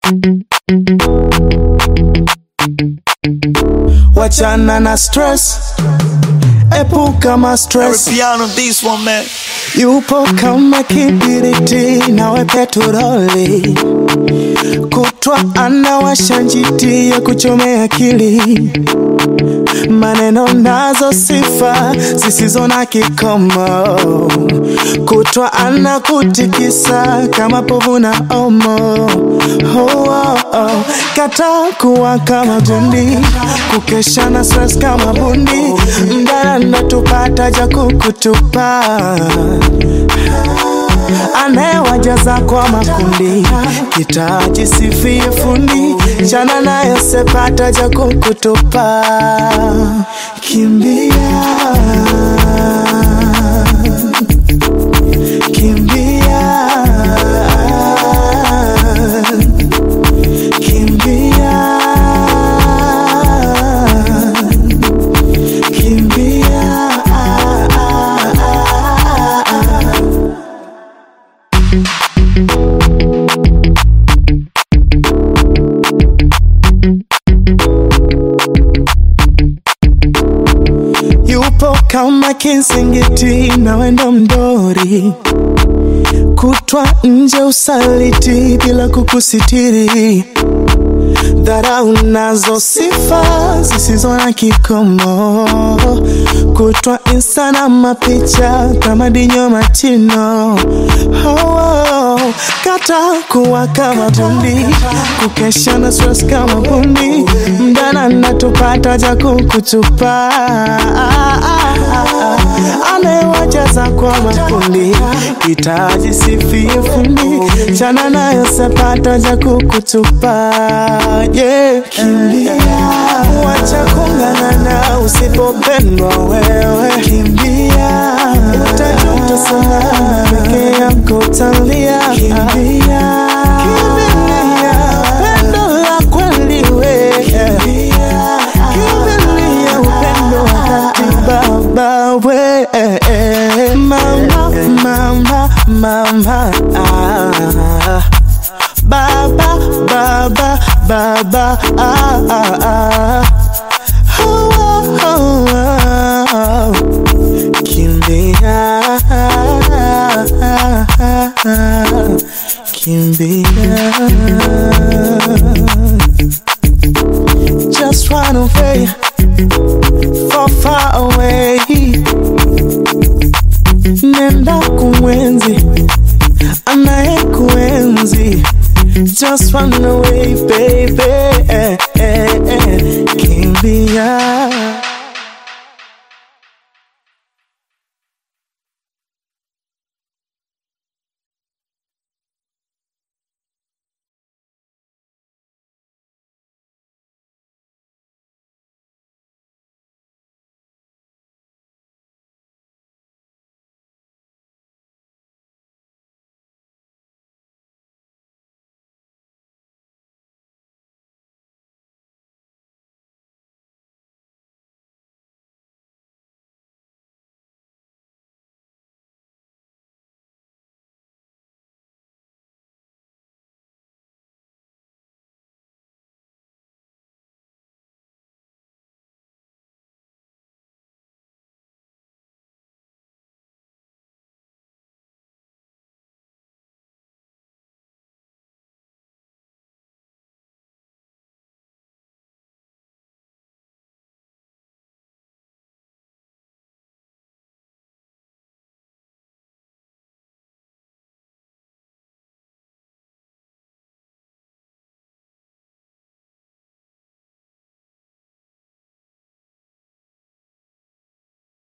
Wachana na stress, epuka ma stress. Piano this one man. Yupo kama kibiriti nawe petroli, kutwa anawasha njiti ya kuchomea akili, maneno nazo sifa zisizo na kikomo, kutwa anakutikisa kama povu na omo. Oh, oh, oh. Kata kuwa kama gundi, kukesha na stress kama bundi, mdana natupata ja kukutupa anayewajaza kwa makundi, kitaji sifie fundi, chana nayo sepata ja kukutupa. Kimbia, kimbia, kimbia, kimbia. yupo kama kisingiti na wendo mdori kutwa nje usaliti bila kukusitiri dharau nazo sifa zisizo na kikomo kutwa insta na mapicha kama dinyo matino oh, oh. kata kuwa kama bundi kukesha na stress kama bundi mdana natupata ja kukutupa anayewajaza kwa makundi hitaji sifie fundi chana nayo sepata ja kukutupa yeah. Kimbia, wacha kung'ang'ana usipopendwa wewe kimbia utajuta sana peke yako utalia kimbia kimbilia pendo la kweli we kimbilia upendo wa dhati baba we mama mama mama ah. Baba, baba, baba, ah, ah, ah. Oh, oh, oh, oh. Kimbia, kimbia. Just run away, far, far away. Nenda kumwenzi anayekuenzi just run away baby eh, eh, eh. kimbia